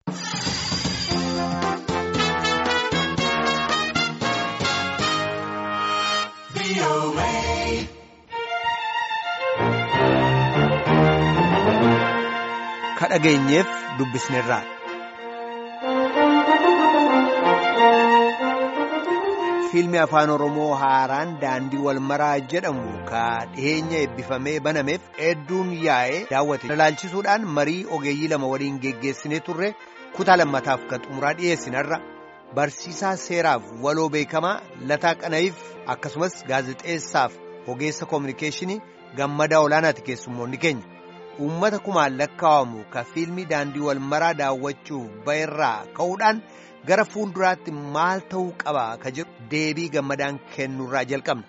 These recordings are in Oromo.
dhageenyeef dubbisneerra. Fiilmi afaan Oromoo haaraan daandii wal maraa jedhamu ka dhiheenya eebbifamee banameef hedduun yaa'ee daawwate ilaalchisuudhaan marii ogeeyyii lama waliin geggeessinee turre kutaa lammataaf kan xumuraa dhiyeessinarra barsiisaa seeraaf waloo beekamaa lataa qana'iif akkasumas gaazexeessaaf ogeessa koominikeeshinii gammadaa olaanaati keessummoonni keenya. uummata kumaan lakkaa'amu ka fiilmii daandii wal maraa daawwachuuf ba'erraa ka'uudhaan gara fuulduraatti maal ta'uu qaba ka jedhu deebii gammadaan kennurraa jalqabna.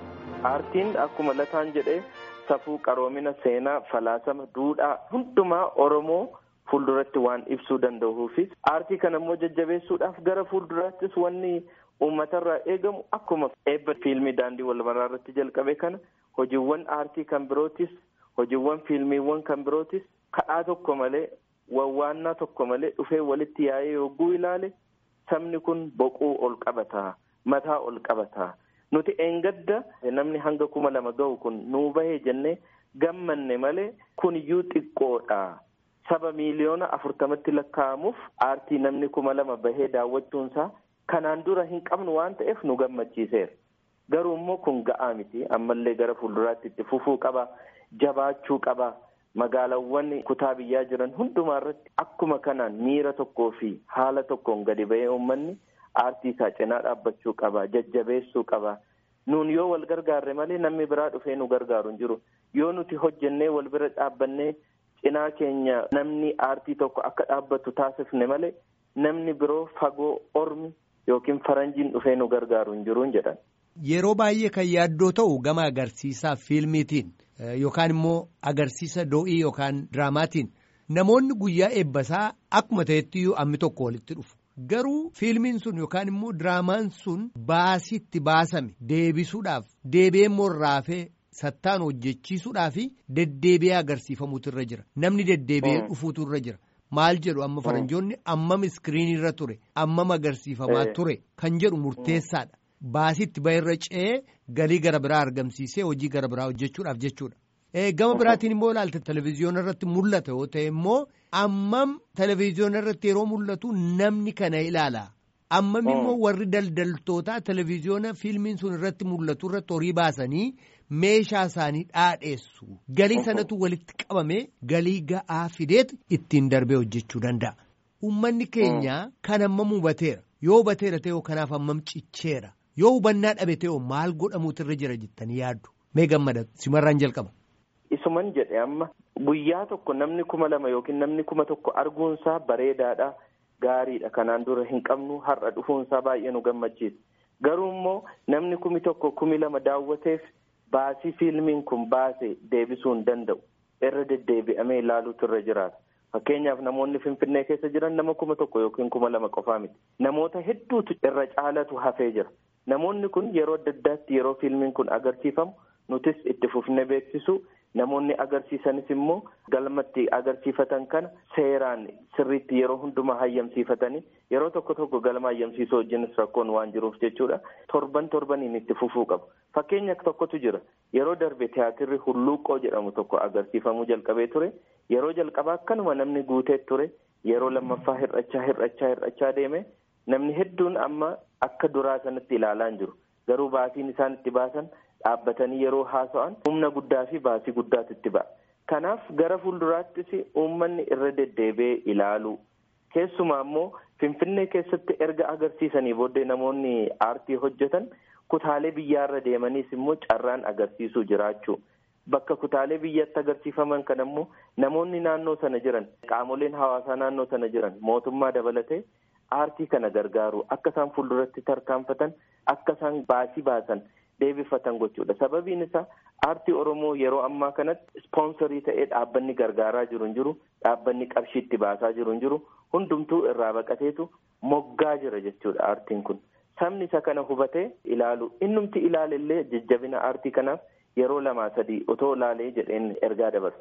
Aartiin akkuma lataan jedhee safuu qaroomina seenaa falaasama duudhaa hundumaa Oromoo fuulduratti waan ibsuu danda'uufis aartii kana immoo jajjabeessuudhaaf gara fuulduraattis wanni uummatarraa eegamu akkuma eebba fiilmii daandii wal maraa irratti jalqabe kana hojiiwwan aartii kan birootis. hojiiwwan fiilmiiwwan kan birootis kadhaa tokko malee wawwaannaa tokko malee dhufee walitti yaa'ee yogguu ilaale sabni kun boquu ol qabataa mataa ol qabataa nuti eengadda namni hanga kuma lama ga'u kun nuu bahee jennee gammanne malee kun iyyuu xiqqoodha saba miiliyoona afurtamatti lakkaa'amuuf aartii namni kuma lama bahee daawwachuunsaa kanaan dura hin qabnu waan ta'eef nu gammachiiseera garuu immoo kun ga'aa miti ammallee gara fuulduraatti itti fufuu qaba. jabaachuu qaba magaalawwan kutaa biyyaa jiran hundumaa irratti akkuma kanaan miira tokkoo fi haala tokkoon gadi ba'ee uummanni aartii isaa cinaa dhaabbachuu qaba jajjabeessuu qaba nuun yoo wal gargaarre malee namni biraa dhufee nu gargaaru hin jiru yoo nuti hojjennee wal bira dhaabbannee cinaa keenya namni aartii tokko akka dhaabbatu taasifne malee namni biroo fagoo ormi yookiin faranjiin dhufee nu gargaaru hin jiru jedhan. Yeroo baay'ee kan yaaddoo ta'u gama agarsiisaa fiilmiitiin yookaan immoo agarsiisa do'ii yookaan diraamaatiin namoonni guyyaa eebbasaa akkuma ta'ettiyyuu ammi tokko walitti dhufu. Garuu fiilmiin sun yookaan immoo diraamaan sun baasitti baasame deebisuudhaaf deebi'ee immoo raafee sattaan hojjechiisuudhaa fi deddeebi'ee agarsiifamuutu irra jira. Namni deddeebi'ee dhufuutu irra jira. Maal jedhu amma faranjoonni ammam iskiriinii irra ture ammam agarsiifamaa ture kan jedhu murteessaadha. Baasitti ba'irra ce'ee galii gara biraa argamsiisee hojii gara biraa hojjechuudhaaf jechuudha. Gama biraatiin immoo ilaalte televezyiyoona irratti mul'ata yoo ta'e immoo ammam televezyiyoona irratti yeroo mul'atu namni kana ilaala. Ammam immoo warri daldaltootaa televezyiyoona fiilmiin sun irratti mul'atu irratti horii baasanii meeshaa isaanii dhaadheessu. Galii sanatu walitti qabamee galii ga'aa fideet ittiin darbee hojjechuu danda'a. Uummanni keenya kan ammam hubateera. Yoo hubateera ta'e kanaaf ammam cicceera. yoo hubannaa dhabe ta'e maal godhamuutu irra jira jettanii yaaddu mee gammada simarraan jalqaba. Isuman jedhe amma guyyaa tokko namni kuma lama yookiin namni kuma tokko arguunsaa bareedaadha gaariidha kanaan dura hin qabnu har'a dhufuunsaa baay'ee nu gammachiisa garuu immoo namni kumi tokko kumi lama daawwateef baasii fiilmiin kun baase deebisuu hin danda'u irra deddeebi'amee ilaaluutu irra jiraata. Fakkeenyaaf namoonni Finfinnee keessa jiran nama kuma tokko yookiin kuma lama qofaa miti. Namoota hedduutu irra caalatu hafee jira. Namoonni kun yeroo adda addaatti yeroo fiilmiin kun agarsiifamu nutis itti fufnee beeksisu namoonni agarsiisanis immoo galmatti agarsiifatan kana seeraan sirriitti yeroo hundumaa hayyamsiifatanii yeroo tokko tokko galma hayyamsiisuu wajjinis rakkoon waan jiruuf jechuudha. Torban torbaniin itti fufuu qabu. Fakkeenya tokkotu jira. Yeroo darbe tiyaatirri hulluuqqoo jedhamu tokko agarsiifamuu jalqabee ture. Yeroo jalqabaa akkanuma namni guutee ture. Yeroo lammaffaa hir'achaa hir'achaa hir'achaa deeme. Namni hedduun amma akka duraa sanatti ilaalaa hin jiru. Garuu baasiin isaan itti baasan dhaabbatanii yeroo haasa'an humna guddaa fi baasii guddaatu itti ba'a. Kanaaf gara fuulduraattis uummanni irra deddeebi'ee ilaalu. Keessumaa immoo Finfinnee keessatti erga agarsiisanii booddee namoonni aartii hojjetan kutaalee biyyaarra deemaniis immoo carraan agarsiisuu jiraachuu. Bakka kutaalee biyyatti agarsiifaman kana immoo namoonni naannoo sana jiran qaamoleen hawaasaa naannoo sana jiran mootummaa dabalatee. aartii kana gargaaru akka isaan fuulduratti tarkaanfatan akka isaan baasii baasan deebifatan gochuudha sababiin isaa aartii oromoo yeroo ammaa kanatti ispoonsarii ta'ee dhaabbanni gargaaraa jiru hin jiru dhaabbanni qarshii itti baasaa jiru hin jiru hundumtuu irraa baqateetu moggaa jira jechuudha aartiin kun sabni isa kana hubatee ilaalu innumti ilaalellee jajjabina aartii kanaaf yeroo lamaa sadii otoo ilaalee jedheen ergaa dabarsa.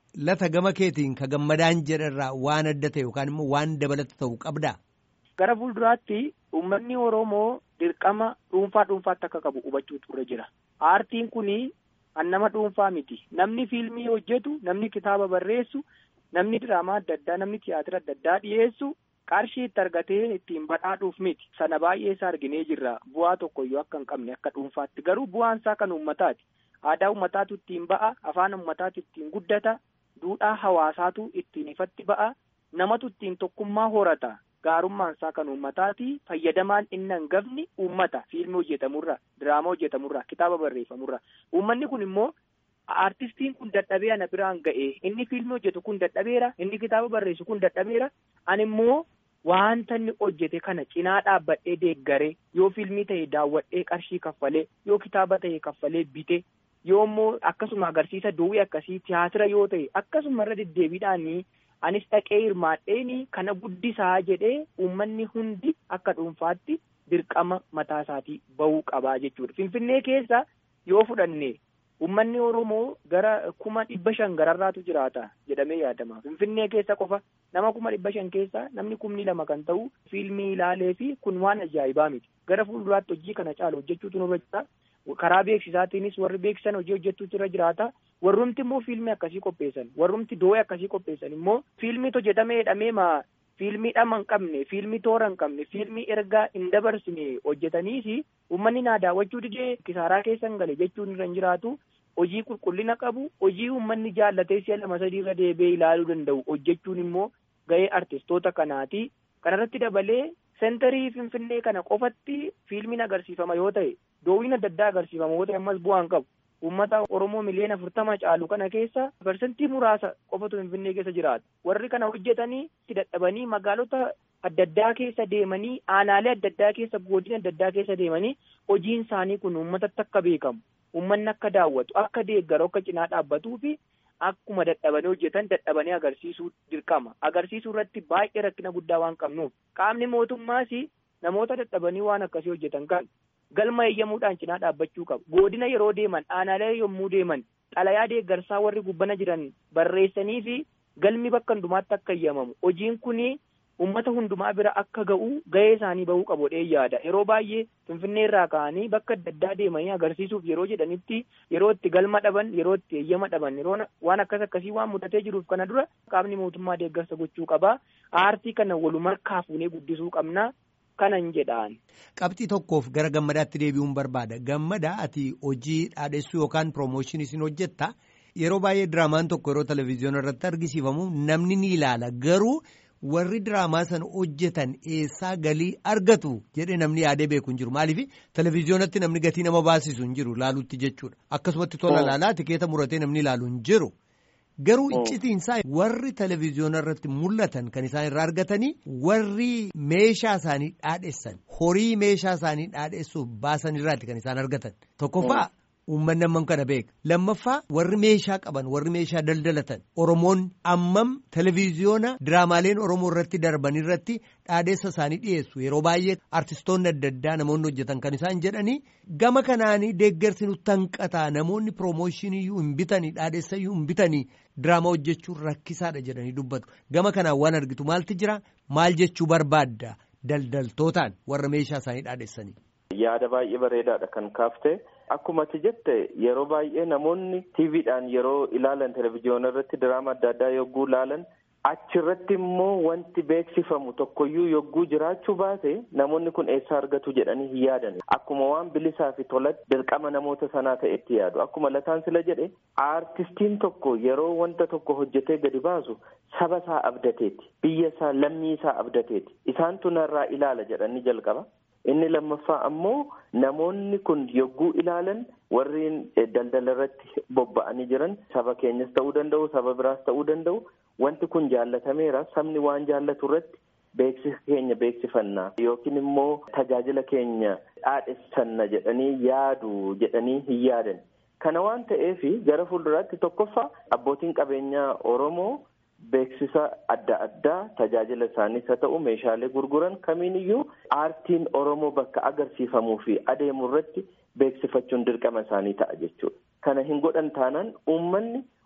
lata gama keetiin ka gammadaan jedharraa waan adda ta'e yookaan immoo waan dabalata ta'u qabdaa? Gara fuulduraatti uummanni Oromoo dirqama dhuunfaa dhuunfaatti akka qabu hubachuutu irra jira. Aartiin kuni kan nama dhuunfaa miti. Namni fiilmii hojjetu, namni kitaaba barreessu, namni diraamaa adda addaa, namni tiyaatira adda addaa dhiyeessu qarshii itti argatee ittiin badhaadhuuf miti. Sana baay'ee isaa arginee jirra. Bu'aa tokkoyyuu akka hin qabne akka dhuunfaatti. Garuu bu'aan isaa kan uummataati. Aadaa uummataatu ittiin ba'a, afaan uummataatu ittiin guddata, duudhaa hawaasaatu ittiin ifatti ba'a, namatu ittiin tokkummaa horata. Gaarummaan isaa kan uummataati. Fayyadamaan inni hangafni uummata. Fiilmii hojjetamurra, diraamaa hojjetamurra, kitaaba barreeffamurra. Uummanni kun immoo aartistiin kun dadhabee ana biraan ga'e. Inni fiilmii hojjetu kun dadhabeera. Inni kitaaba barreessu kun dadhabeera. Ani immoo wanta inni hojjete kana cinaa dhaabbadhee deeggaree yoo fiilmii ta'e daawwadhee qarshii kaffalee yoo kitaaba ta'e kaffalee bite yoo immoo akkasuma agarsiisa duwwii akkasii tiyaatira yoo ta'e akkasuma irra deddeebiidhaanii anis dhaqee hirmaadheeni kana guddisaa jedhee uummanni hundi akka dhuunfaatti dirqama mataa isaatii bahuu qabaa jechuudha. Finfinnee keessa yoo fudhanne uummanni Oromoo gara kuma dhibba shan gararraatu jiraata jedhamee yaadama. Finfinnee keessa qofa nama kuma dhibba shan keessa namni kumni lama kan ta'u fiilmii ilaalee fi kun waan ajaa'ibaa miti. Gara fuulduraatti hojii kana caalu hojjechuutu nurra jira. Karaa beeksisaatiinis warri beeksisan hojii hojjechuutu irra jiraata. Warrumti immoo fiilmii akkasii qopheessan, warrumti doo'ee akkasii qopheessan immoo fiilmii hojjetamee hidhamee maa fiilmii dhama hin qabne, fiilmii toora hin qabne, fiilmii ergaa hin dabarsine hojjetaniisi uummanni naa daawwachuu didee kisaaraa keessa hin gale jechuun irra hin jiraatu. Hojii qulqullina qabu, hojii uummanni jaallatee si'a lama sadii irra deebi'ee ilaaluu danda'u hojjechuun immoo gahee artistoota kanaati. Kanarratti dabalee sentarii Finfinnee kana qofatti fiilmiin agarsiifama yoo ta'e, doowwiin adda addaa agarsiifama yoo ta'e ammas bu'aan qabu. Uummata Oromoo miliyoona afurtama caalu kana keessa parsantii muraasa qofatu Finfinnee keessa jiraata. Warri kana hojjetanii itti dadhabanii magaalota adda addaa keessa deemanii aanaalee adda addaa keessa godina adda addaa keessa deemanii hojiin isaanii kun uummatatti akka beekamu. Uummanni akka daawwatu, akka deeggaru, akka cinaa dhaabbatuu fi akkuma dadhabanii hojjetan dadhabanii agarsiisuu dirqama. Agarsiisuu irratti baay'ee rakkina guddaa waan qabnuuf qaamni mootummaas namoota dadhabanii waan akkasii hojjetan kan galma eeyyamuudhaan cinaa dhaabbachuu qabu. Godina yeroo deeman, aanaalee yommuu deeman, xalayaa deeggarsaa warri gubbana jiran barreessanii fi galmi bakka hundumaatti akka eeyyamamu. Hojiin kuni uummata hundumaa bira akka ga'u gahee isaanii bahuu qabu jedhee yaada. Yeroo baay'ee Finfinnee irraa ka'anii bakka adda addaa deemanii agarsiisuuf yeroo jedhanitti yeroo itti galma dhaban, yeroo itti eeyyama dhaban, yeroo waan akkas akkasii waan mudatee jiruuf kana dura qaamni mootummaa deeggarsa gochuu qaba. Aartii kana walumarkaa fuunee guddisuu qabna. Kanan jedhaan. Qabxii tokkoof gara gammadaatti deebi'uun barbaada. Gammadaa ati hojii dhaadhessuu yookaan piroomooshinii isin hojjetta. Yeroo baay'ee diraamaan tokko yeroo televizyiinii irratti argisiifamu namni ni ilaala. Garuu warri diraamaa sana hojjetan eessaa galii argatu jedhee namni yaadee beeku hin jiru. Maaliif televizyiinatti namni gatii nama baasisu hin jiru ilaaluutti jechuudha. Akkasumatti tola ilaalaa tikeeta muratee namni ilaalu hin jiru. Garuu iccitiinsaa warri televizyiina irratti mul'atan kan isaan irraa argatanii warri meeshaa isaanii dhaadheessan horii meeshaa isaanii dhaadheessuuf baasan irraati kan isaan argatan tokkoffaa uummanni ammam kana beeka lammaffaa warri meeshaa qaban warri meeshaa daldalatan oromoon ammam televizyiina diraamaaleen oromoo irratti darban irratti dhaadheessa isaanii dhiyeessu yeroo baay'ee artistoonni adda addaa namoonni hojjetan kan isaan jedhanii gama kanaanii deeggarsi nutti hanqataa namoonni piroomooshinii iyyuu hin bitanii dhaadheessa iyyuu hin bitanii diraamaa hojjechuun rakkisaadha jedhanii dubbatu gama kanaan waan argitu maalti jira maal jechuu barbaadda daldaltootaan warra meeshaa isaanii dhaadheessanii. Yaada baay'ee bareedaadha kan kaafte akkuma ati jette yeroo baay'ee namoonni tiiviidhaan yeroo ilaalan televizyiina irratti diraama adda addaa yogguu ilaalan achirratti immoo wanti beeksifamu tokkoyyuu yogguu jiraachuu baate namoonni kun eessaa argatu jedhanii hin yaadan akkuma waan bilisaa fi tolatti dirqama namoota sanaa ta'etti yaadu akkuma lataan sila jedhe aartistiin tokko yeroo wanta tokko hojjetee gadi baasu saba isaa abdateeti biyya isaa lammii isaa abdateeti isaantu narraa ilaala jedhanii jalqaba. inni lammaffaa ammoo namoonni kun yogguu ilaalan warreen daldala irratti bobba'anii jiran saba keenyas ta'uu danda'u saba biraas ta'uu danda'u wanti kun jaallatameera sabni waan jaallatu irratti beeksisa keenya beeksifannaa yookiin immoo tajaajila keenya dhaadhessanna jedhanii yaadu jedhanii hin yaadan kana waan ta'eef gara fuulduraatti tokkoffaa abbootiin qabeenyaa oromoo. Beeksisa adda addaa tajaajila isaaniis haa ta'u meeshaalee gurguran kamiiniyyuu aartiin Oromoo bakka agarsiifamuu fi adeemu irratti beeksifachuun dirqama isaanii ta'a jechuudha. Kana hin godhan taanaan uummanni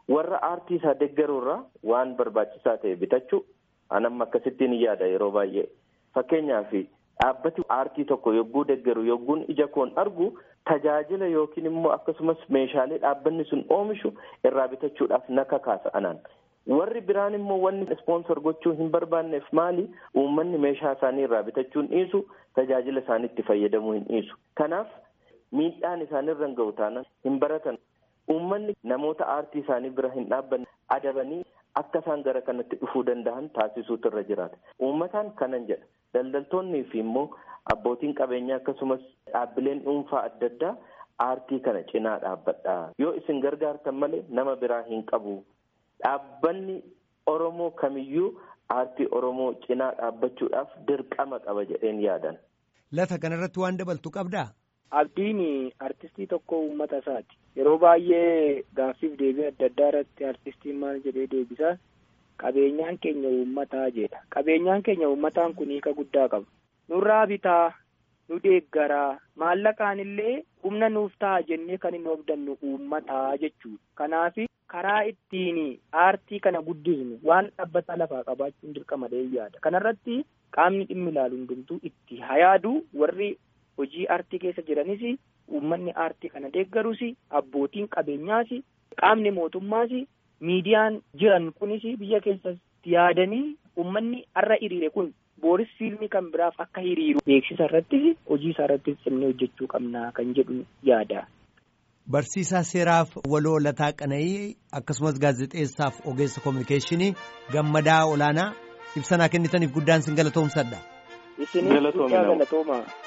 warra aartii isaa deeggaruurraa waan barbaachisaa ta'e bitachuu anamma akkasittiin yaada yeroo baay'ee fakkeenyaaf dhaabbati aartii tokko yogguu deeggaru yogguun ija koon argu tajaajila yookiin immoo akkasumas meeshaalee dhaabbanni sun oomishu irraa bitachuudhaaf na kakaasa anaan. warri biraan immoo wanni ispoonsor gochuu hin barbaanneef maali uummanni meeshaa isaanii irraa bitachuun dhiisu tajaajila isaaniitti fayyadamuu hin dhiisu kanaaf miidhaan isaanirra hin ga'u taanaan hin baratan uummanni namoota aartii isaanii bira hin dhaabbanne adabanii akka isaan gara kanatti dhufuu danda'an taasisuutu irra jiraata uummataan kanan jedha daldaltoonnii fi immoo abbootiin qabeenyaa akkasumas dhaabbileen dhuunfaa adda addaa aartii kana cinaa dhaabbadha yoo isin gargaartan malee nama biraa hin qabu. Dhaabbanni Oromoo kamiyyuu aartii Oromoo cinaa dhaabbachuudhaaf dirqama qaba jedheen yaadan. Lata kanarratti waan dabaltu qabdaa? Abdiin artistii tokko uummata isaati. Yeroo baay'ee gaaffiif deebii adda addaa irratti artistiin maal jedhee deebisaa qabeenyaan keenya uummataa jedha. Qabeenyaan keenya uummataan kun hiika guddaa qaba. Nurraa bitaa, nu deeggaraa, maallaqaan illee humna nuuf ta'a jennee kan hin hobdannu uummataa jechuudha. Kanaaf karaa ittiin aartii kana guddisnu waan dhaabbata lafaa qabaachuun dirqama yaada. Kanarratti qaamni dhimmi ilaalu hundumtuu itti hayaadu warri hojii aartii keessa jiranis uummanni aartii kana deeggarus abbootiin qabeenyaas qaamni mootummaas miidiyaan jiran kunis biyya keessatti yaadanii uummanni har'a hiriire kun booris fiilmii kan biraaf akka hiriiru beeksisa irrattis hojii isaa irrattis cimnee hojjechuu qabna kan jedhu yaada. Barsiisaa seeraaf waloo lataa qana'ii akkasumas gaazexeessaaf ogeessa koominikeeshinii gammadaa olaanaa ibsanaa kennitaniif guddaan sin galatoomsadha. Isinis guddaa galatooma.